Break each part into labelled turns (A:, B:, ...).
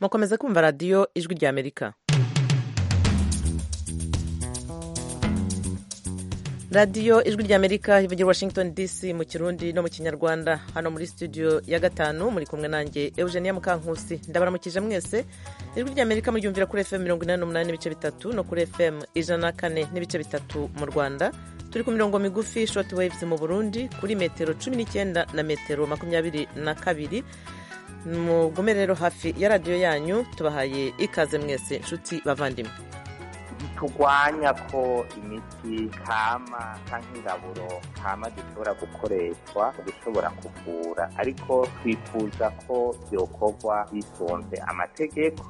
A: mukomeza kumva radiyo ijwi ry'amerika radiyo ijwi ry'amerika ivugira washington dc mu kirundi no mu kinyarwanda hano muri studio ya gatanu muri kumwe nanjye eugenia mukankusi ndabaramukije mwese ijwi ry'amerika muryumvira kuri fm mirongo inani n'umunani n'ibice bitatu no kuri fm ijana na kane n'ibice bitatu mu rwanda turi ku mirongo migufi short waves mu burundi kuri metero cumi n'icyenda na metero makumyabiri na kabiri mugume rero hafi ya radiyo yanyu tubahaye ikaze mwese nshuti bavandimwe
B: turwanya ko imiti kama cyangwa ingaburo kama zishobora gukoreshwa mu gushobora kuvura ariko twifuza ko byokorwa bitonze amategeko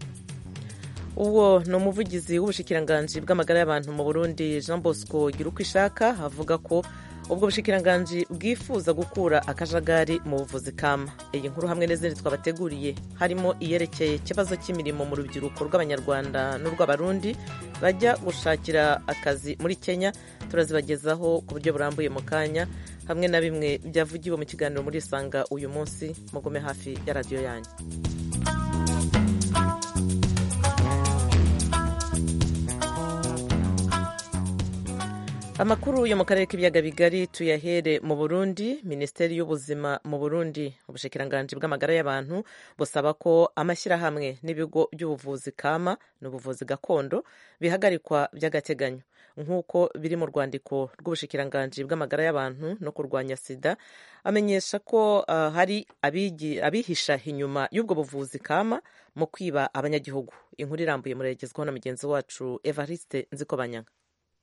A: uwo ni umuvugizi w'ubushikiranganji bw'amagara y'abantu mu burundi jean bosco gira uko ishaka avuga ko ubwo bushikiranganji bwifuza gukura akajagari mu buvuzi kama iyi nkuru hamwe n'izindi twabateguriye harimo iyerekeye ikibazo cy'imirimo mu rubyiruko rw'abanyarwanda n'urw'abarundi bajya gushakira akazi muri kenya turazibagezaho ku buryo burambuye mu kanya hamwe na bimwe byavugiwe mu kiganiro muri isanga uyu munsi mugume hafi ya radiyo yanyu amakuru yo mu karere k'ibiyaga bigari tuyahere mu burundi minisiteri y'ubuzima mu burundi ubushikiranganji bw'amagara y'abantu busaba ko amashyirahamwe n'ibigo by'ubuvuzi kama n'ubuvuzi gakondo bihagarikwa by'agateganyo nk'uko biri mu rwandiko rw'ubushikiranganji bw'amagara y'abantu no kurwanya sida amenyesha ko uh, hari abigi, abihisha inyuma y'ubwo buvuzi kama mu kwiba abanyagihugu inkuru irambuye murayigezwaho na mugenzi wacu evariste nzikobanyanga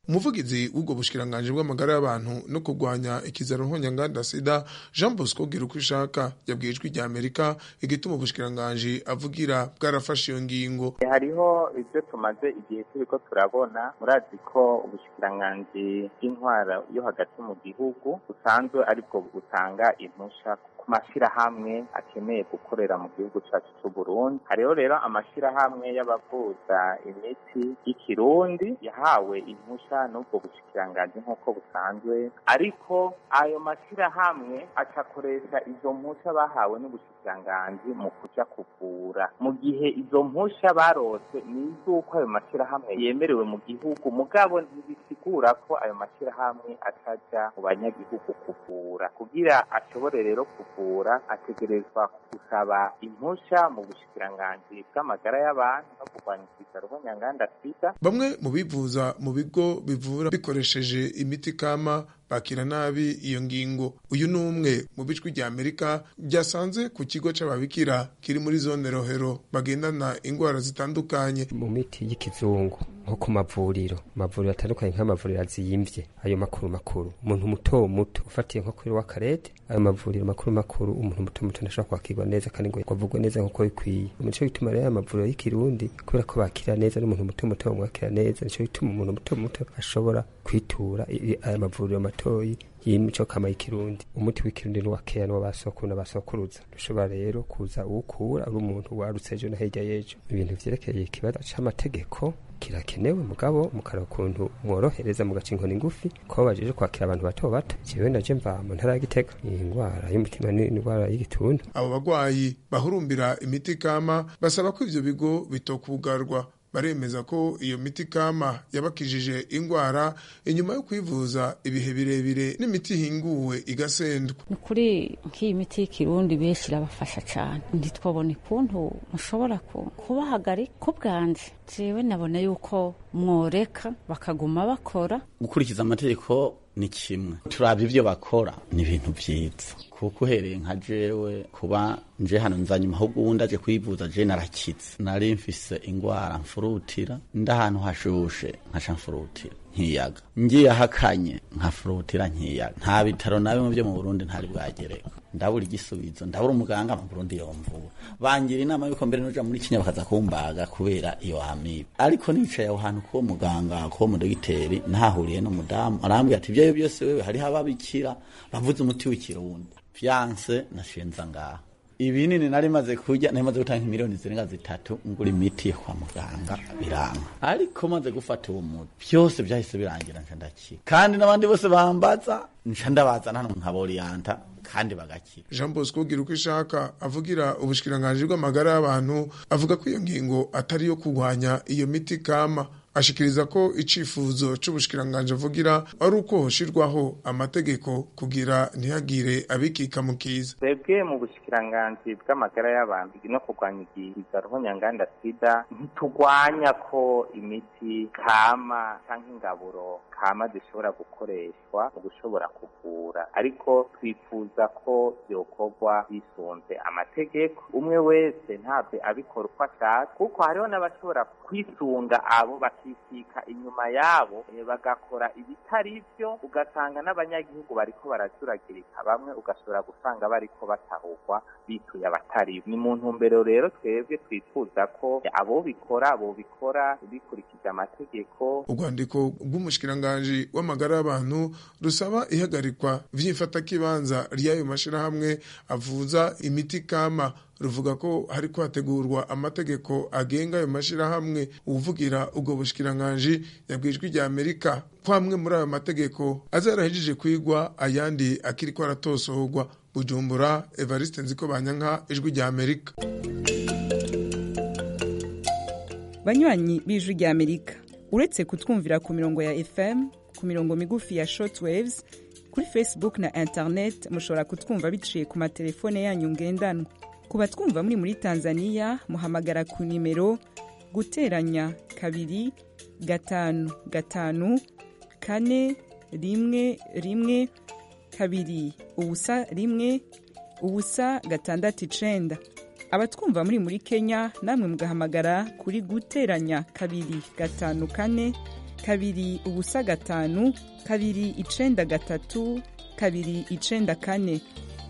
C: umuvugizi w'ubwo bushikiranganje bw'amagara y'abantu no kurwanya ikizaro nkonyanganda sida jean bosco gira uko ishaka yabwiye ijwi rya amerika igituma ubushikiranganje avugira bwarafashe iyo ngingo
B: hariho ibyo tumaze igihe turiko turabona murazi ko ubushikiranganje bw'intwara yo hagati mu gihugu busanzwe aribwo butanga impusha ku mashyirahamwe akeneye gukorera mu gihugu cyacu cy'u burundi hariho rero amashyirahamwe y'abavuza imiti y'ikirundi yahawe impusha n'ubwo bushikiranganji nk'uko busanzwe ariko ayo mashyirahamwe acakoresha izo mpusha bahawe n'ubushikiranganji mu kuja kuvura mu gihe izo mpusha barose ni iz'uko ayo mashyirahamwe yemerewe mu gihugu mugabo ntibisigura ko ayo mashyirahamwe ataja mu banyagihugu kuvura kugira ashobore rero kuvura ategerezwa gusaba impusha mu bushikiranganji bw'amagara y'abantu no kurwanya ikizaro nk'onyanganda sida
C: bamwe mu bivuza mu bigo bivura bikoresheje imiti kama bakira nabi iyo ngingo uyu ni umwe mu bicwi rya amerika byasanze ku kigo cy'ababikira kiri muri zone rohero bagendana indwara zitandukanye
D: mu miti y'ikizungu nko ku mavuriro amavuriro atandukanye nk'amavuriro aziyimvye ayo makuru makuru umuntu muto muto ufatiye nko kuri wakarete ayo mavuriro makuru makuru umuntu muto muto ntashobora kwakirwa neza kandi ngo avugwe neza nk'uko bikwiye nico bituma rero aya mavuriro y'ikirundi kubera ko bakira neza n'umuntu muto muto bamwakira neza nico bituma umuntu muto muto ashobora kwitura aya mavuriro mato matoyi y'imico kama y'ikirundi umuti w'ikirundi n'uwa kera n'uwa basokuru n'abasokuruza dushobora rero kuza uwukura uri umuntu warutse ejo no hirya y'ejo ibintu vyerekeye ikibazo c'amategeko kirakenewe mugabo mukaraba ukuntu mworohereza mugaca inkoni ngufi ko bajeje kwakira abantu bato bato jewe naje mva mu ntara ya gitega iyi ndwara y'umutima n'indwara y'igituntu
C: abo bagwayi bahurumbira imiti kama basaba ko ivyo bigo bitokugarwa baremeza ko iyo miti kama yabakijije indwara inyuma yo kwivuza ibihe birebire n'imiti ihinguwe igasendwa
E: ni ukuri nk'iyi miti y'ikirundi benshi irabafasha cyane ntitwabone ukuntu mushobora kubahagarika ubwanjye jewe nabona yuko mworeka bakaguma bakora
F: gukurikiza amategeko ni kimwe turabye ibyo bakora ni ibintu byiza kuko uhereye nka jewe kuba nje hano nzanyuma ahubwo ubundi aje kwivuza je narakitse nari mfise ingwara mfurutira nda ahantu hashushe nkaca mfurutira nkiyaga ngiyahakanye nkafurutira nkiyaga nta bitaro na bimwe byo mu burundi ntari bwagereka ndabura igisubizo ndabura umuganga mu burundi yomvuwe bangira inama y'uko mbere nuja muri kenya bakaza kumbaga kubera iyo amibe ariko nicaye aho hantu kuwo muganga kuwo mudogiteri nahahuriye n'umudamu arambwira ati ivyayo byose wewe hariho ababikira bavuze umuti w'ikirundi fiyanse nashinza ngaha ibinini nari maze kurya nari maze gutanga miliyoni zirenga zitatu ngura imiti yo kwa muganga biranga ariko maze gufata uwo muti byose byahise birangira nca ndakira kandi n'abandi bose bambaza nca ndabazana hano nka boriyanta kandi bagakira
C: jean bosco ugira uko ishaka avugira ubushikiranganji bw'amagara y'abantu avuga ko iyo ngingo atari iyo kurwanya iyo miti kama ashikiriza ko icifuzo c'ubushikiranganji avugira ari uko hoshirwaho amategeko kugira ntihagire abikika mu kiza
B: twebwe mu bushikiranganji bw'amagara y'abantu no kurwanya igiza ruhonyanganda sida ntiturwanya ko imiti kama cyangwa ingaburo kama zishobora gukoreshwa mu gushobora kuvura ariko twifuza ko byokorwa bisunze amategeko umwe wese ntabwo abikora uko ashaka kuko hariho n'abashobora kwisunga abo bakikika inyuma yabo eh, bagakora ibitari byo ugasanga n'abanyagihugu bariko baracuragirika bamwe ugashobora gusanga bariko batahurwa bituye abatari bo. ni mu ntumbero rero twebwe twifuza ko abo bikora bobikora bikurikije amategeko
C: urwandiko rw'umushikiranganji w'amagara y'abantu rusaba ihagarikwa vy'imfatakibanza ry'ayo mashirahamwe avuza imiti kama ruvuga ko hariko hategurwa amategeko agenga ayo mashirahamwe uwuvugira ubwo bushikiranganji yabwijwe rya amerika ko amwe muri ayo mategeko azarahejije kwigwa ayandi akiriko aratosorwa bujumbura evariste nziko banyanka ijwi rya amerika
G: banywanyi b'ijwi rya amerika uretse kutwumvira ku mirongo ya fm ku mirongo migufi ya short waves kuri facebook na internet mushobora kutwumva biciye ku matelefone yanyu ngendanwa ku batwumva muri muri tanzania muhamagara ku nimero guteranya kabiri gatanu gatanu kane rimwe rimwe kabiri ubusa rimwe ubusa gatandatu icenda abatwumva muri muri kenya namwe mugahamagara kuri guteranya kabiri gatanu kane kabiri ubusa gatanu kabiri icenda gatatu kabiri icenda kane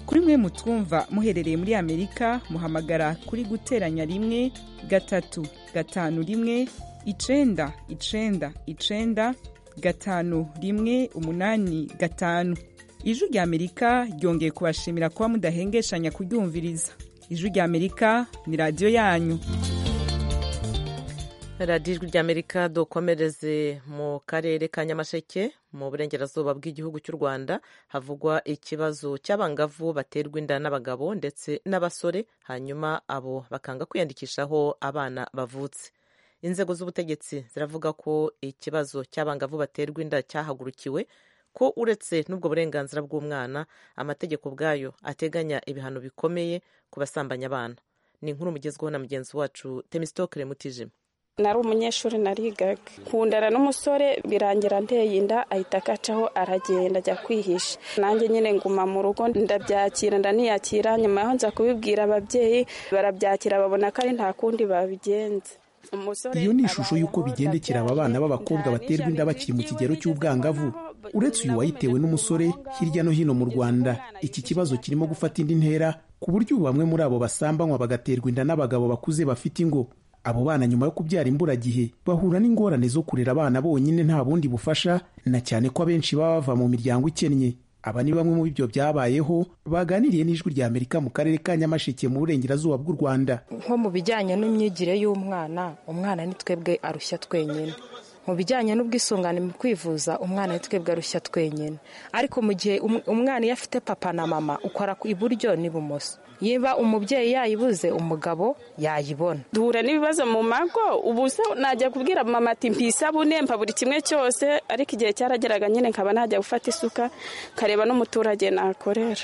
G: kuri mwe mutwumva muherereye muri amerika muhamagara kuri guteranya rimwe gatatu gatanu rimwe icenda icenda icenda gatanu rimwe umunani gatanu ijwi rya amerika ryongeye kubashimira kuba mudahengeshanya kuryumviriza ijwi rya amerika ni radiyo yanyu
A: radiyo ijwi ry'amerika dukomereze mu karere ka nyamasheke mu burengerazuba bw'igihugu cy'u rwanda havugwa ikibazo cy'abangavu baterwa inda n'abagabo ndetse n'abasore hanyuma abo bakanga kwiyandikishaho abana bavutse inzego z'ubutegetsi ziravuga ko ikibazo cy'abangavu baterwa inda cyahagurukiwe ko uretse n'ubwo burenganzira bw'umwana amategeko ubwayo ateganya ibihano bikomeye ku basambanya abana ni inkuru mugezweho na mugenzi wacu temisitokire mutijima
H: nari umunyeshuri narigaga kundana n'umusore birangira nteye inda ahita akacaho aragenda ajya kwihisha nanjye nyine nguma mu rugo ndabyakira ndaniyakira nyuma yaho nza kubibwira ababyeyi barabyakira babona ko ari nta kundi babigenza
I: iyo ni ishusho y'uko bigendekera aba bana b'abakobwa baterwa inda bakiri mu kigero cy'ubwangavu uretse uyu wayitewe n'umusore hirya no hino mu rwanda iki kibazo kirimo gufata indi ntera ku buryo ubu bamwe muri abo basambanywa bagaterwa inda n'abagabo bakuze bafite ingo abo bana nyuma yo kubyara imburagihe bahura n'ingorane zo kurera abana bonyine nta bundi bufasha na cyane ko abenshi baba bava mu miryango ikennye aba ni bamwe mu byo byabayeho baganiriye n'ijwi rya amerika mu karere ka nyamasheke mu burengerazuba bw'u rwanda
J: nko mu bijyanye n'imyigire y'umwana umwana ni twebwe arushya twenyine mu bijyanye n'ubwisungane mu kwivuza umwana twebwe arushya twenyine ariko mu gihe umwana iyo afite papa na mama ukora iburyo n'ibumoso niba umubyeyi yayibuze umugabo yayibona
H: duhura n'ibibazo mu mago ubu se najya kubwira mama ati mpisabune mpa buri kimwe cyose ariko igihe cyarageraga nyine nkaba najya gufata isuka nkareba n'umuturage nakorera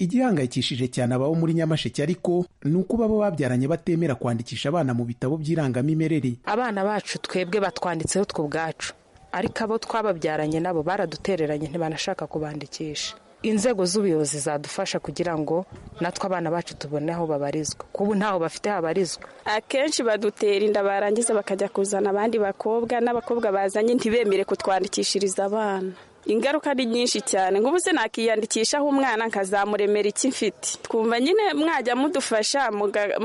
I: igihangayikishije cyane abaho muri nyamasheke ariko ni uko baba babyaranye batemera kwandikisha abana mu bitabo by'irangamimerere
J: abana bacu twebwe batwanditseho twe ubwacu ariko abo twababyaranye nabo baradutereranye ntibanashaka kubandikisha inzego z'ubuyobozi zadufasha kugira ngo natwe abana bacu tubone aho babarizwa kubu ntaho bafite habarizwa
H: akenshi badutera inda barangiza bakajya kuzana abandi bakobwa n'abakobwa bazanye ntibemere kutwandikishiriza abana ingaruka ni nyinshi cyane ngo se nakiyandikishaho umwana nkazamuremera iki mfite twumva nyine mwajya mudufasha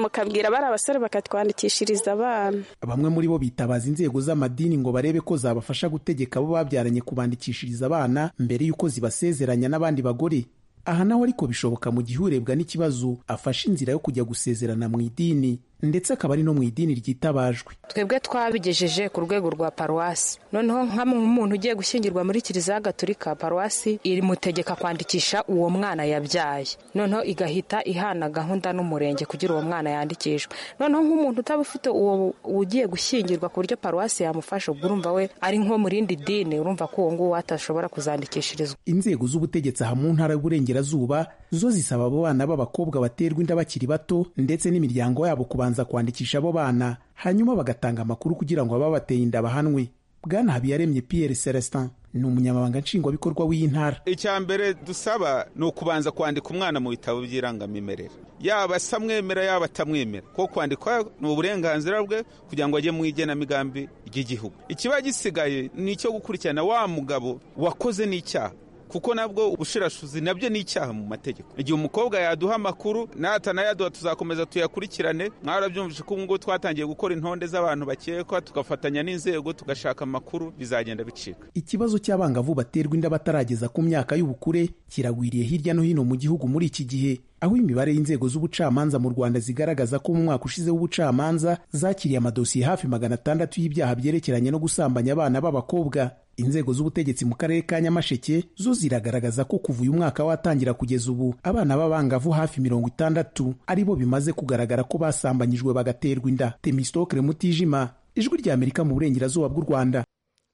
H: mukabwira bari abasore bakatwandikishiriza abana
I: bamwe muri bo bitabaza inzego z'amadini ngo barebe ko zabafasha gutegeka abo babyaranye kubandikishiriza abana mbere y'uko zibasezeranya n'abandi bagore aha naho ariko bishoboka mu gihe urebwa n'ikibazo afashe inzira yo kujya gusezerana mu idini ndetse akaba ari no mu idini ryitabajwe
J: twebwe twabigejeje ku rwego rwa paruwasi noneho nka nk'umuntu ugiye gushyingirwa muri kiliziya gatolika paruwasi irimutegeka kwandikisha uwo mwana yabyaye noneho igahita ihana gahunda n'umurenge kugira uwo mwana yandikishwe noneho nk'umuntu utaba ufite uwo ugiye gushyingirwa ku buryo paruwasi yamufasha ubwo urumva we ari nko mu rindi dini urumva ko uwo nguwo atashobora kuzandikishirizwa
I: inzego z'ubutegetsi aha mu ntara y'uburengerazuba zo zisaba abo bana b'abakobwa baterwa inda bakiri bato ndetse n'imiryango yabo kubanza kwandikisha abo bana hanyuma bagatanga amakuru kugira ngo ababateye inda bahanwe bwana habiyaremye pierre celestin ni umunyamabanga nshingwabikorwa w'iyi ntara
K: icya mbere dusaba ni ukubanza kwandika umwana mu bitabo by'irangamimerere yaba asamwemera yaba atamwemera ko kwandikwa ni uburenganzira bwe kugira ngo ajye mu igenamigambi ry'igihugu ikiba gisigaye ni icyo gukurikirana wa mugabo wakoze n'icyaha kuko nabwo ubushirashuzi nabyo ni icyaha mu mategeko igihe umukobwa yaduha amakuru natanayaduha tuzakomeza tuyakurikirane mwarabyumvise ko ubungubu twatangiye gukora intonde z'abantu bakekwa tugafatanya n'inzego tugashaka amakuru bizagenda bicika
I: ikibazo cy'abangavu baterwa inda batarageza ku myaka y'ubukure kiragwiriye hirya no hino mu gihugu muri iki gihe aho imibare y'inzego z'ubucamanza mu rwanda zigaragaza ko mu mwaka ushize w'ubucamanza zakiriye amadosiye hafi magana atandatu y'ibyaha byerekeranye no gusambanya abana b'abakobwa inzego z'ubutegetsi mu karere ka nyamasheke zo ziragaragaza ko kuva uyu mwaka watangira kugeza ubu abana b'abangavu hafi mirongo itandatu ari bo bimaze kugaragara ko basambanyijwe bagaterwa inda temistokere mutijima ijwi rya amerika mu burengerazuba bw'u rwanda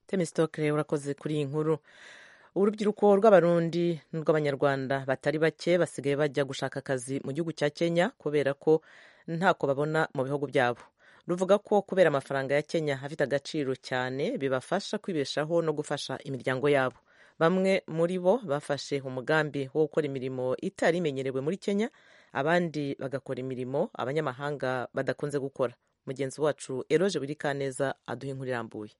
A: temistokere urakoze kuri iyi nkuru urubyiruko rw'abarundi n'urw'abanyarwanda batari bake basigaye bajya gushaka akazi mu gihugu cya kenya kubera ko ntako babona mu bihugu byabo ruvuga ko kubera amafaranga ya kenya afite agaciro cyane bibafasha kwibeshaho no gufasha imiryango yabo bamwe muri bo bafashe umugambi wo gukora imirimo itari imenyerewe muri kenya abandi bagakora imirimo abanyamahanga badakunze gukora mugenzi wacu eroje burikaneza aduha inkuru irambuye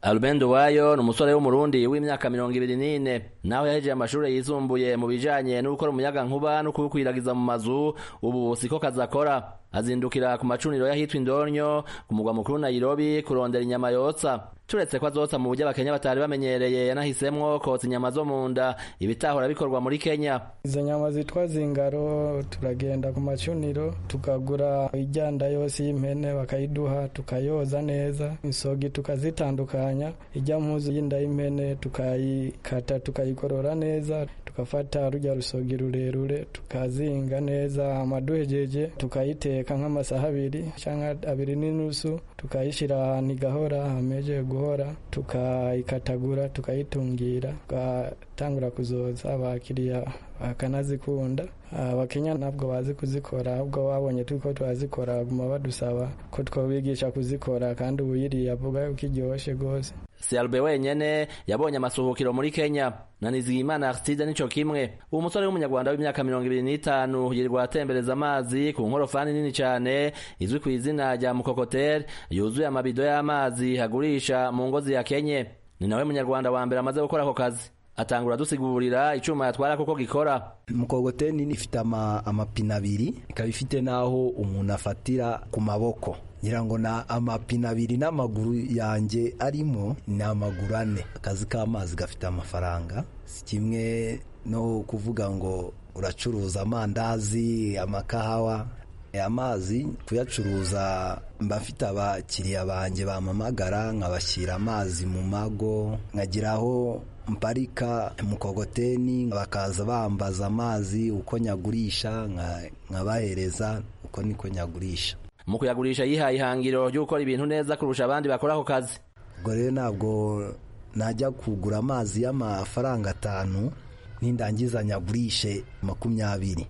L: Albendo Wayo ni umusore w'umurundi w'imyaka mirongo ibiri n'ine nawe yahejeje amashuri yisumbuye mu bijanye no gukora umuyaga nkuba no kuwukwiragiza mu mazu ubu siko kazakora azindukira ku macuniro y'ahitwa indonyo ku mugwa mukuru Nairobi kurondera inyama yotsa turetse ko azotsa mu buryo abakenya batari bamenyereye yanahisemwo kotsa inyama zo mu nda ibitahora bikorwa muri kenya
M: izo nyama zitwa zingaro turagenda ku macuniro tukagura iryanda yose y'impene bakayiduha tukayoza neza isogi tukazitandukanya ijya muzu y'inda y'impene tukayikata tukayikorora neza tukafata rujya rusogi rurerure tukazinga neza amaduhegeje tukayiteka nk'amasaha abiri cyangwa abiri n'inusu tukayishyira ahantu igahora hameje guhora tukayikatagura tukayitungira tugatangura kuzoza abakiriya bakanazikunda abakenya ntabwo bazi kuzikora ahubwo babonye ko turazikora baguma badusaba ko twabigisha kuzikora kandi uwuyiriye avuga yuko iryoshye rwose
L: Selbe wenyene yabonye amasuhukiro muri Kenya na Nizigimana Aristide nico kimwe uwo musore w'umunyarwanda w'imyaka mirongo ibiri n'itanu yirirwa atembereza amazi ku nkorofani nini cyane izwi ku izina rya mukokotere yuzuye amabido y'amazi agurisha mu ngo ziyakenye ni nawe munyarwanda wa mbere amaze gukora ako kazi atangura dusigurira icyuma yatwara kuko gikora
N: mukogoteni ifite amapine abiri ikaba ifite n'aho umuntu afatira ku maboko ngira ngo na amapine abiri n'amaguru yanjye arimo ni amaguru ane akazi k'amazi gafite amafaranga si kimwe no kuvuga ngo uracuruza amandazi amakahawa amazi kuyacuruza mba mfite abakiriya banjye bamamagara nkabashyira amazi mu mago nkagiraho mparika mukogoteni bakaza bambaza amazi uko nyagurisha nkabahereza uko niko nyagurisha
L: mu kuyagurisha yihaye ihangiro ryo gukora ibintu neza kurusha abandi bakora ako kazi
N: ubwo rero ntabwo najya kugura amazi y'amafaranga atanu nindangiza nyagurishe makumyabiri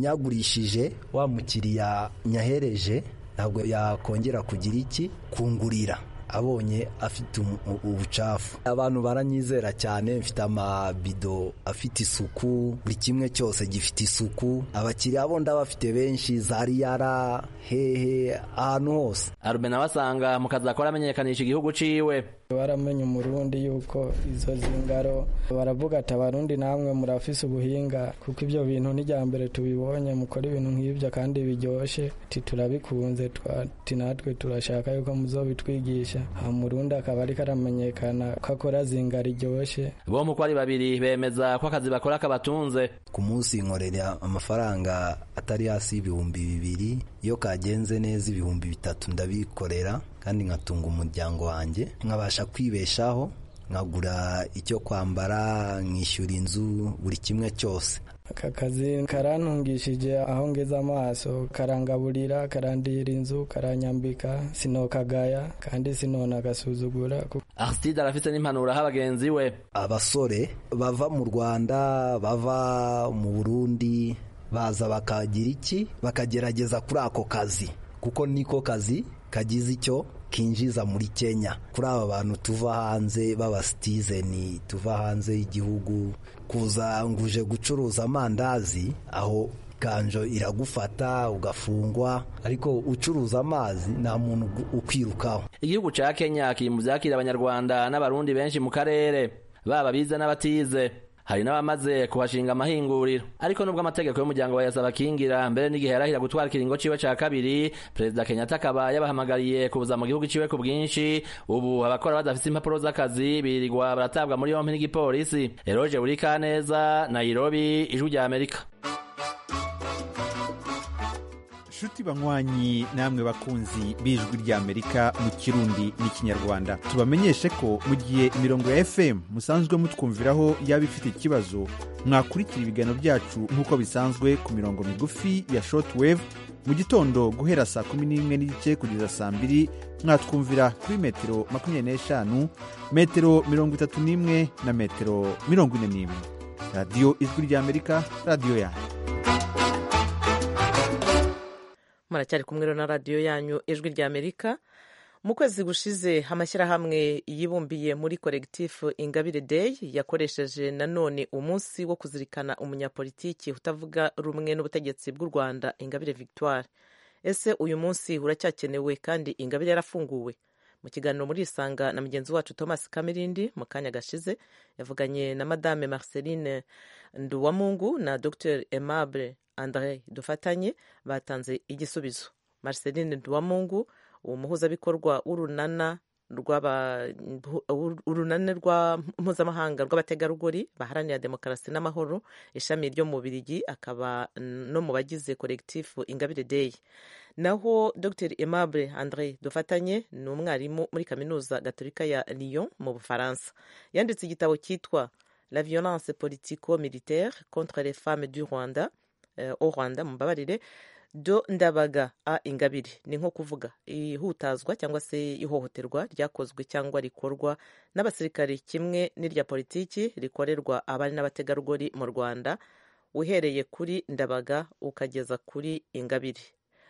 N: nyagurishije wa mukiriya nyahereje ntabwo yakongera kugira iki kungurira abonye afite ubucafu abantu baranyizera cyane mfite amabido afite isuku buri kimwe cyose gifite isuku abakiriya bo ndabafite benshi za riyara hehe ahantu hose
L: arume nawe asanga mu kazi akora amenyekanisha igihugu ciwe
M: baramenye umurundi yuko izo zingaro baravuga ati abarundi namwe murafise ubuhinga kuko ibyo bintu n'ijyambere tubibonye mukora ibintu nk'ibyo kandi biryoshye ati turabikunze ati natwe turashaka yuko muzobitwigisha ha murundi akaba ariko aramenyekana ko akora zinga riryoshye
L: bombi uko ari babiri bemeza ko akazi bakora kabatunze
N: ku munsi nkorera amafaranga atari hasi y'ibihumbi bibiri iyo kagenze neza ibihumbi bitatu ndabikorera kandi nkatunga umuryango wanjye nkabasha kwibeshaho nkagura icyo kwambara nkishyura inzu buri kimwe cyose
M: aka kazi karantungishije aho ngeze amaso karangaburira karandihira inzu karanyambika sinokagaya kandi sinonagasuzugura
L: arsitide arafite n'impanuro aho abagenzi we
N: abasore bava mu rwanda bava mu burundi baza bakagira iki bakagerageza kuri ako kazi kuko niko kazi kagize icyo kinjiza muri kenya kuri aba bantu tuva hanze b'abasitizeni tuva hanze y'igihugu kuza nguje gucuruza amandazi aho ikanjo iragufata ugafungwa ariko ucuruza amazi nta muntu ukwirukaho
L: igihugu ca kenya kiri mu vyakira abanyarwanda n'abarundi benshi mu karere baba bize n'abatize hari n'abamaze kuhashinga amahinguriro ariko nubwo amategeko y'umuryango bayasaba akingira mbere n'igihe yarahira gutwara ikiringo ciwe ca kabiri perezida kenyatta akaba yabahamagariye kuza mu gihugu ciwe ku bwinshi ubu abakora badafise impapuro z'akazi birirwa baratabwa muri yompi n'igipolisi eroje burikaneza nairobi ijwi rya amerika
O: nshuti banywanyi namwe bakunzi b'ijwi ry'amerika mu kirundi n'ikinyarwanda tubamenyeshe ko mu gihe imirongo ya fm musanzwe mutwumviraho yaba ifite ikibazo mwakurikira ibiganiro byacu nk'uko bisanzwe ku mirongo migufi ya shortwave mu gitondo guhera saa kumi n'imwe n'igice kugeza saa mbiri mwatwumvira kuri metero makumyabiri n'eshanu metero mirongo itatu n'imwe na metero mirongo ine n'imwe radiyo ijwi ry'amerika radiyo yanyu
A: muracyari kumwe na radiyo yanyu ijwi rya amerika mu kwezi gushize amashyirahamwe yibumbiye muri koregitifu ingabire day yakoresheje nanone umunsi wo kuzirikana umunyapolitiki utavuga rumwe n'ubutegetsi bw'u rwanda ingabire victoire ese uyu munsi uracyakenewe kandi ingabire yarafunguwe mu kiganiro muri isanga na mugenzi wacu thomas kamirindi mu kanya gashize yavuganye na madame marceline nduwamungu na dr aimable André dufatanye batanze igisubizo Marceline Duwamungu umuhuzabikorwa w'urunana urunane rwa mpuzamahanga rw'abategarugori baharanira demokarasi n'amahoro ishami ryo mu Birigi akaba no mu bagize kolekitifu Ingabire Day naho Dr Aimable André dufatanye ni umwarimu muri kaminuza gatolika ya Lyon mu Bufaransa yanditse igitabo cyitwa La violence politico-militaire contre les femmes du Rwanda au rwanda mumbabarire do ndabaga a ingabire ni nko kuvuga ihutazwa cyangwa se ihohoterwa ryakozwe cyangwa rikorwa n'abasirikare kimwe n'irya politiki rikorerwa abari n'abategarugori mu rwanda uhereye kuri ndabaga ukageza kuri ingabire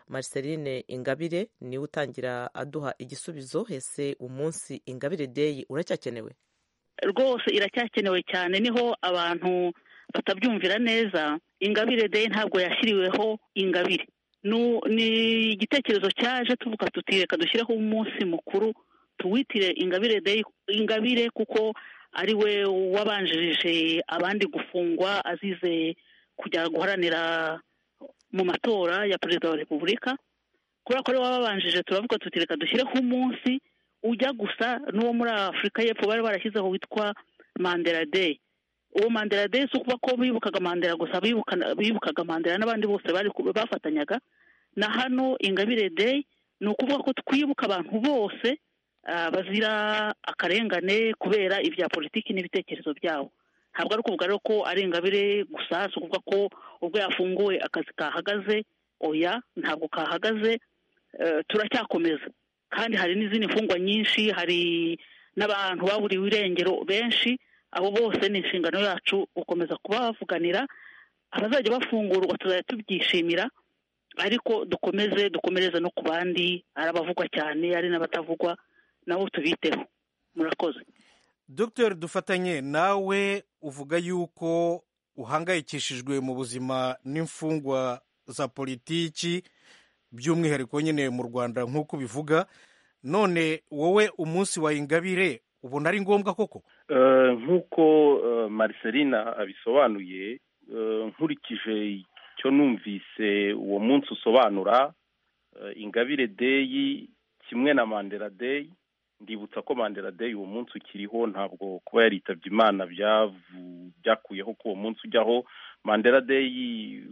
A: marceline ingabire niwe utangira aduha igisubizo ese umunsi ingabire deyi uracyakenewe
P: rwose iracyakenewe cyane niho abantu batabyumvira neza ingabire de ntabwo yashyiriweho ingabire ni igitekerezo cyaje tuvuga tuti reka dushyireho umunsi mukuru tuwitire ingabire de ingabire kuko ari we wabanjirije abandi gufungwa azize kujya guharanira mu matora ya perezida wa repubulika kubera ko ari we wabanjije turavuga tuti reka dushyireho umunsi ujya gusa n'uwo muri afurika y'epfo bari barashyizeho witwa mandela day uwo mandela day si ukuba ko bibukaga mandela gusa bibukaga mandela n'abandi bose bafatanyaga na hano ingabire day ni ukuvuga ko twibuka abantu bose bazira akarengane kubera ibya politiki n'ibitekerezo byabo ntabwo ari ukuvuga rero ko ari ingabire gusa si ukuvuga ko ubwo yafunguwe akazi kahagaze oya ntabwo kahagaze turacyakomeza kandi hari n'izindi mfungwa nyinshi hari n'abantu baburiwe irengero benshi abo bose ni inshingano yacu gukomeza kuba bavuganira abazajya bafungurwa tuzajya tubyishimira ariko dukomeze dukomereze no ku bandi ari abavugwa cyane ari n'abatavugwa nabo tubiteho murakoze
O: dr dufatanye nawe uvuga yuko uhangayikishijwe mu buzima n'imfungwa za politiki by'umwihariko nyine mu rwanda nk'uko ubivuga none wowe umunsi wa ingabire
Q: ubona ari ngombwa koko
R: nk'uko maricelina abisobanuye nkurikije icyo numvise uwo munsi usobanura ingabire deyi kimwe na mandela deyi ndibutsa ko mandela deyi uwo munsi ukiriho ntabwo kuba yaritabye imana byakuyeho ko uwo munsi ujyaho mandela deyi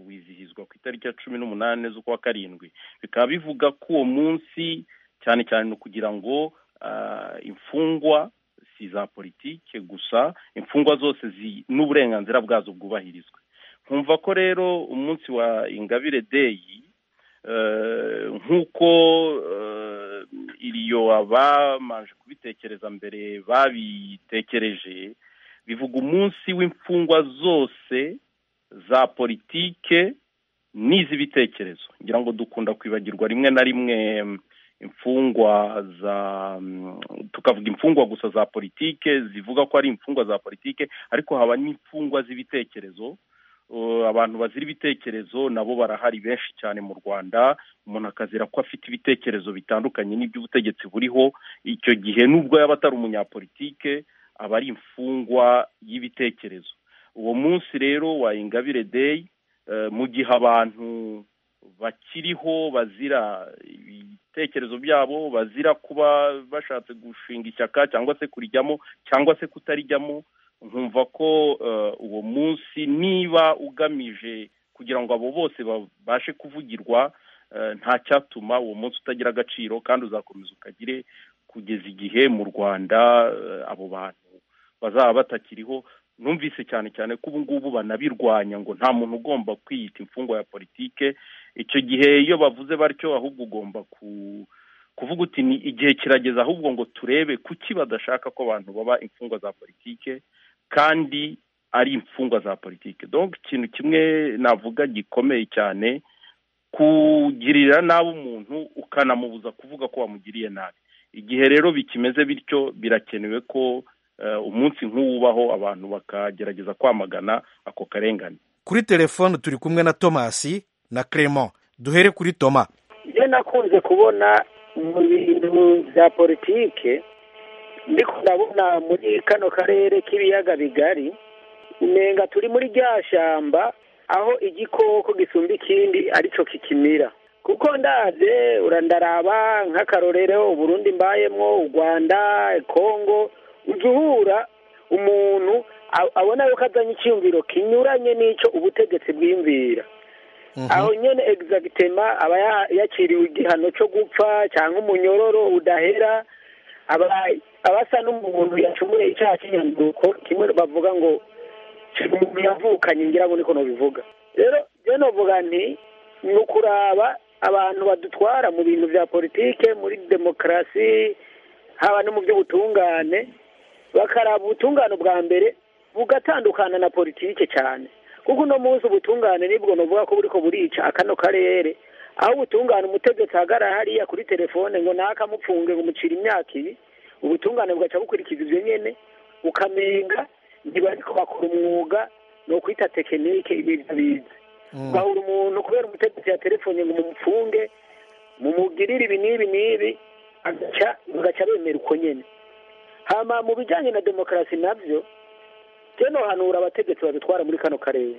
R: wizihizwa ku itariki ya cumi n'umunani z'ukwa karindwi bikaba bivuga ko uwo munsi cyane cyane ni ukugira ngo imfungwa si iza politike gusa imfungwa zose n'uburenganzira bwazo bwubahirizwe nkumva ko rero umunsi wa ingabire deyi nk'uko iriyo abamanje kubitekereza mbere babitekereje bivuga umunsi w'imfungwa zose za politike n'iz'ibitekerezo ngira ngo dukunda kwibagirwa rimwe na rimwe imfungwa za tukavuga imfungwa gusa za politike zivuga ko ari imfungwa za politike ariko haba n'imfungwa z'ibitekerezo abantu bazira ibitekerezo nabo barahari benshi cyane mu rwanda umuntu akazira ko afite ibitekerezo bitandukanye n'iby'ubutegetsi buriho icyo gihe nubwo yaba atari umunyapolitike aba ari imfungwa y'ibitekerezo uwo munsi rero wa ingabire deyi mu gihe abantu bakiriho bazira ibitekerezo byabo bazira kuba bashatse gushinga ishyaka cyangwa se kurijyamo cyangwa se kutarijyamo nkumva ko uwo munsi niba ugamije kugira ngo abo bose babashe kuvugirwa nta cyatuma uwo munsi utagira agaciro kandi uzakomeza ukagire kugeza igihe mu rwanda abo bantu bazaba batakiriho numvise cyane cyane ko ubu ngubu banabirwanya ngo nta muntu ugomba kwiyita imfungwa ya politike icyo gihe iyo bavuze batyo ahubwo ugomba ku kuvuga uti ni igihe kirageze ahubwo ngo turebe kuki badashaka ko abantu baba imfungwa za politike kandi ari imfungwa za politike donc ikintu kimwe navuga gikomeye cyane kugirira nabi umuntu ukanamubuza kuvuga ko wamugiriye nabi igihe rero bikimeze bityo birakenewe ko umunsi nk'uwubaho abantu bakagerageza kwamagana ako karengane
Q: kuri telefone turi kumwe na tomasi na clement duhere kuri toma
S: iyo nakunze kubona mu bintu bya politike ndiko ndabona muri kano karere k'ibiyaga bigari umenga turi muri rya shyamba aho igikoko gisumba ikindi aricyo kikimira kuko ndaze urandaraba nk'akarorero uburundi mbayemwo u rwanda kongo uhura umuntu abona yuko azanye icyumviro kinyuranye n'icyo ubutegetsi bwiyumvira aho nyine egizagitema aba yakiriwe igihano cyo gupfa cyangwa umunyororo udahera aba asa n'umuntu yacumuye icyaha cy'inyanduko kimwe bavuga ngo umuntu yavukanye ngira ngo niko bivuga rero rero navuga nti ni ukuraba abantu badutwara mu bintu bya politike muri demokarasi haba no mu by'ubutungane bakaraba ubutungane bwa mbere bugatandukana na politike cyane kuko uno munsi ubutungane nibwo navuga ko buriko burica akano karere aho ubutungane umutegetsi ahagarara hariya kuri telefone ngo naka mupfunge ngo mucire imyaka ibi ubutungane bugaca bukurikiza ibyo nyene ukamenga ntibariko bakora umwuga ni ukwita tekinike ibintu bize bahura umuntu kubera umutegetsi ya telefone ngo mumupfunge mumugirire ibi n'ibi n'ibi agaca bagaca bemera uko nyene hama mu bijanye na demokarasi navyo teno hanura abategetsi babitwara muri kano karere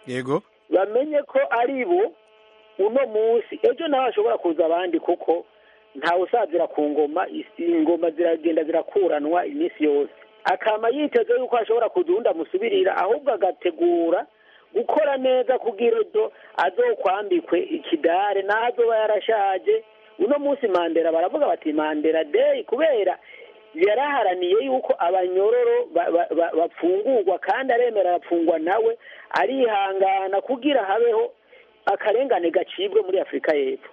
Q: yego
S: bamenye ko ari bo uno munsi ejo nawe hashobora kuza abandi kuko ntawe usazira ku ngoma ingoma ziragenda zirakuranwa iminsi yose akama yiteze yuko hashobora kuza uwundi amusubirira ahubwo agategura gukora neza kugira ibyo azokwambikwe ikidare n'aho azoba yarashaje uno munsi mandera baravuga bati mandera deyi kubera yaraharaniye yuko abanyororo bafungurwa kandi aremera arafungwa nawe arihangana kugira habeho akarengane gacibwe muri afurika y'epfo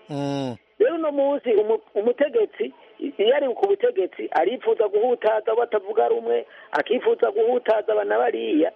S: rero uno munsi umutegetsi iyo ari ku butegetsi arifuza guhutaza abo atavuga rumwe akifuza guhutaza abana bariya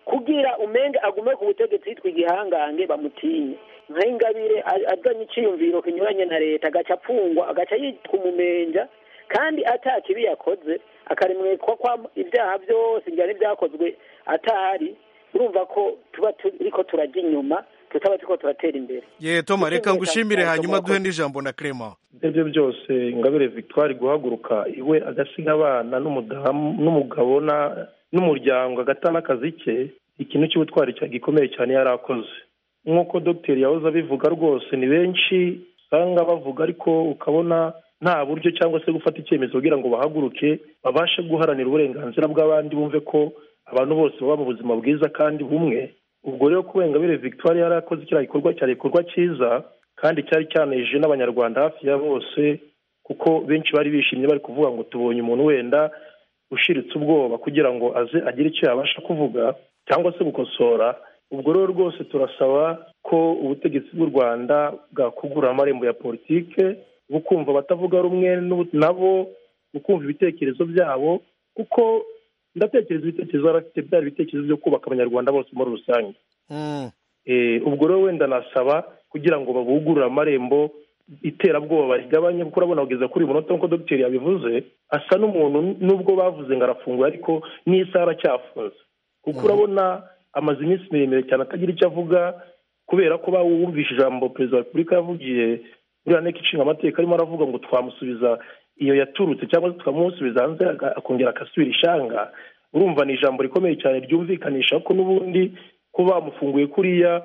S: kugira umenge agume ku butegetsi yitwa igihangange bamutinye nk'ingabire azanye icyiyumviro kinyuranye na leta agaca apfungwa agaca yitwa umumenja kandi ata kibi yakoze akaremwekwa kwa ibyaha byose njyana ibyakozwe atahari urumva ko tuba turiko turajya inyuma tutaba turiko turatera imbere
Q: ye toma reka ngushimire hanyuma duhe n'ijambo na Clement
T: ibyo byose ingabire victoire guhaguruka iwe agasiga abana n'umudamu n'umugabo na- n'umuryango agata n'akazi ke ikintu cy'ubutwari cya- gikomeye cyane yari akoze nk'uko dogiteri yahoze abivuga rwose ni benshi usanga bavuga ariko ukabona nta buryo cyangwa se gufata icyemezo kugira ngo bahaguruke babashe guharanira uburenganzira bw'abandi bumve ko abantu bose baba mu buzima bwiza kandi bumwe ubwo rero kuba ingabire victoire yari akoze kiriya gikorwa cyari igikorwa cyiza kandi cyari cyanejeje n'abanyarwanda hafi ya bose kuko benshi bari bishimye bari kuvuga ngo tubonye umuntu wenda ushiritse ubwoba kugira ngo aze agire icyo yabasha kuvuga cyangwa se gukosora ubwo rero rwose turasaba ko ubutegetsi bw'u rwanda bwakugura amarembo ya politike bukumva abatavuga rumwe n'ubu- nabo bukumva ibitekerezo byabo kuko ndatekereza ibitekerezo yari afite byari ibitekerezo byo kubaka abanyarwanda bose muri rusange Eh, ubwo rero wenda nasaba kugira ngo babugurure amarembo iterabwoba barigabanye kuko urabona kugeza kuri uyu munota nk'uko dogiteri yabivuze asa n'umuntu nubwo bavuze ngo arafunguye ariko n'isaha aracyafunze kuko urabona amaze iminsi miremire cyane atagira icyo avuga kubera ko bawumvishe ijambo perezida wa repubulika yavugiye muri nteko ishinga amategeko arimo aravuga ngo twamusubiza iyo yaturutse cyangwa se tukamusubiza hanze aga- akongera agasubira ishanga urumva ni ijambo rikomeye cyane ryumvikanisha ko n'ubundi kuba bamufunguye kuriya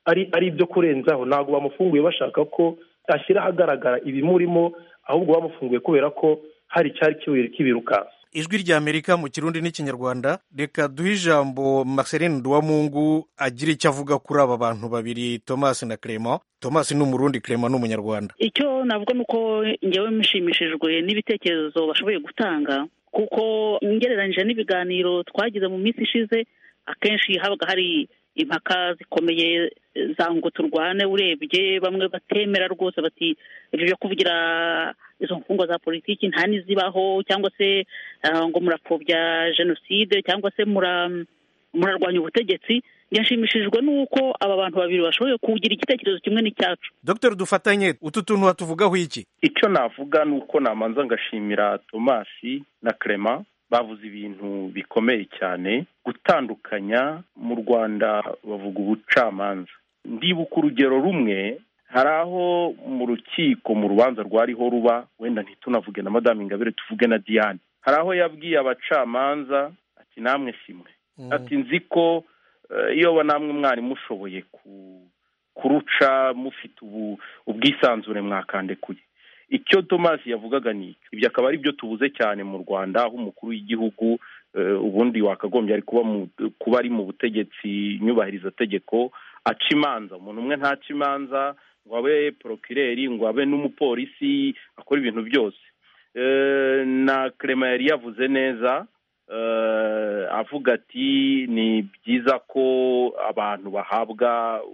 T: ari ari ibyo kurenzaho ntabwo bamufunguye bashaka ko ashyira ahagaragara ibimurimo ahubwo bamufunguye kubera ko hari icyari kibuye kibirukansa
Q: ijwi rya Amerika mu kirundi n'ikinyarwanda reka duhe ijambo Marceline Duwamungu agira icyo avuga kuri aba bantu babiri Thomas na Clement Thomas ni umurundi Clement ni umunyarwanda
P: icyo navuga ni uko ngewe mushimishijwe n'ibitekerezo bashoboye gutanga kuko ngereranyije n'ibiganiro twagize mu minsi ishize akenshi habaga hari impaka zikomeye za ngo turwane urebye bamwe batemera rwose bati ibyo byo kuvugira izo mfungwa za politiki nta n'izibaho cyangwa se ah, ngo murapfobya jenoside cyangwa se mura murarwanya ubutegetsi yashimishijwe n'uko aba bantu babiri bashoboye kugira igitekerezo kimwe n'icyacu
Q: Dr dufatanye utu tuntu hatuvugaho iki
R: icyo navuga ni uko namanza ngashimira tomasi na Clement bavuze ibintu bikomeye cyane gutandukanya mu rwanda bavuga ubucamanza ndibuka urugero rumwe hari aho mu rukiko mu rubanza rwariho ruba wenda ntitunavuge na madamu ingabire tuvuge na diane hari aho yabwiye abacamanza ati namwe simwe ati nzi ko eh, iyo namwe mwari mushoboye ku- kuruca mufite ubu- ubwisanzure mwakandekuye icyo thomas yavugaga ni icyo ibyo akaba ari byo tubuze cyane mu rwanda aho umukuru w'igihugu eh, ubundi wakagombye ari kuba mu kuba ari mu butegetsi nyubahiriza tegeko aca imanza umuntu umwe ntaca imanza ngo abe porokireri ngo abe n'umupolisi akora ibintu byose Eh, na Clement yari yavuze neza eh, avuga ati ni byiza ko abantu bahabwa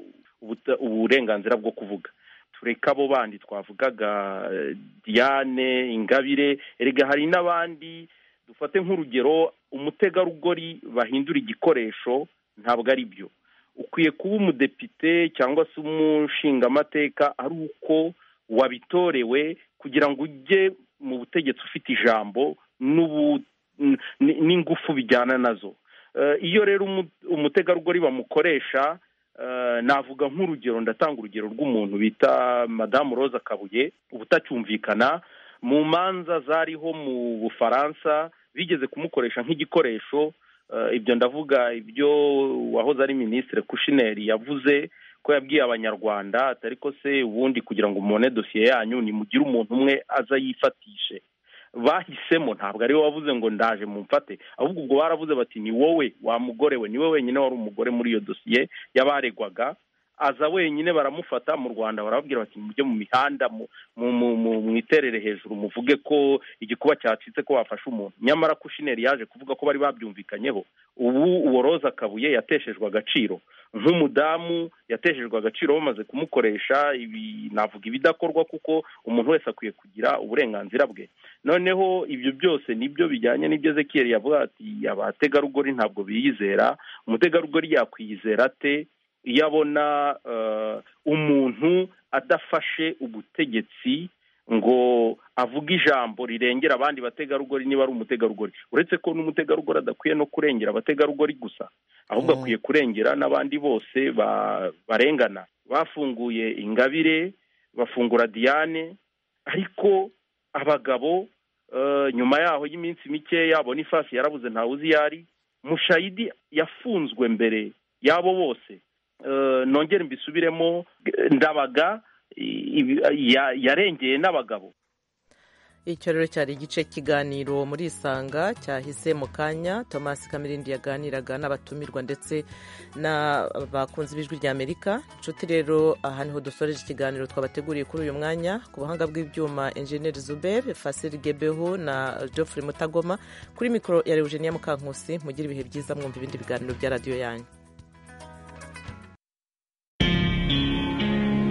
R: ubuta- uburenganzira bwo kuvuga tureka abo bandi twavugaga eh, diane ingabire erega hari n'abandi dufate nk'urugero umutegarugori bahindura igikoresho ntabwo ari byo ukwiye kuba umudepite cyangwa se umushingamateka ari uko wabitorewe kugira ngo ujye mu butegetsi ufite ijambo n'ubu- n- n- n'ingufu bijyana nazo Eh, iyo rero umu- umutegarugori bamukoresha Eh, navuga nk'urugero ndatanga urugero rw'umuntu bita madamu rose akabuye ubutacyumvikana mu manza zariho mu bufaransa bigeze kumukoresha nk'igikoresho Eh, ibyo ndavuga ibyo wahoze ari minisitiri kushineri yavuze ko yabwiye abanyarwanda atari ko se ubundi kugira ngo mubone dosiye yanyu nimugire umuntu umwe aza yifatishe bahisemo ntabwo ari we wavuze ngo ndaje mumfate ahubwo ubwo baravuze bati ni wowe wa mugore we niwe wenyine wari umugore muri iyo dosiye y'abaregwaga aza wenyine baramufata mu rwanda barababwira bati mujye mu mihanda mu- mu- mu- mu- mwiterere hejuru muvuge ko igikuba cyacitse ko wafashe umuntu nyamara kushineri yaje kuvuga ko bari babyumvikanyeho ubu uwo roza kabuye yateshejwe agaciro nk'umudamu yateshejwe agaciro bamaze kumukoresha ibi navuga ibidakorwa kuko umuntu wese akwiye kugira uburenganzira bwe noneho ibyo byose nibyo bijyanye n'ibyo ezekiyeli yavuga ati abategarugori ntabwo biyizera umutegarugori yakwiyizera ate iyo abona eh, umuntu adafashe ubutegetsi ngo avuga ijambo rirengera abandi bategarugori niba ari umutegarugori uretse ko n'umutegarugori adakwiye no kurengera abategarugori gusa ahubwo akwiye kurengera n'abandi bose ba- barengana bafunguye ingabire bafungura diane ariko abagabo eh, nyuma yaho y'iminsi mikeya bonifasi yarabuze ntawuzi iyo ari mushayidi yafunzwe mbere y'abo bose Eh, nongere mbisubiremo eh, ndabaga i- i- ya- yarengeye n'abagabo
A: icyo rero cyari igice kiganiro muri isanga cyahise mu kanya thomas kamirindi yaganiraga n'abatumirwa ndetse n'abakunzi b'ijwi ry'amerika inshuti rero aha niho dusoreje ikiganiro twabateguriye kuri uyu mwanya ku buhanga bw'ibyuma enjeniyeri zuber fasiri gebeho na geoffrey mutagoma kuri mikoro ya eugenia mukankusi mugire ibihe byiza mwumva ibindi biganiro bya radiyo yanyu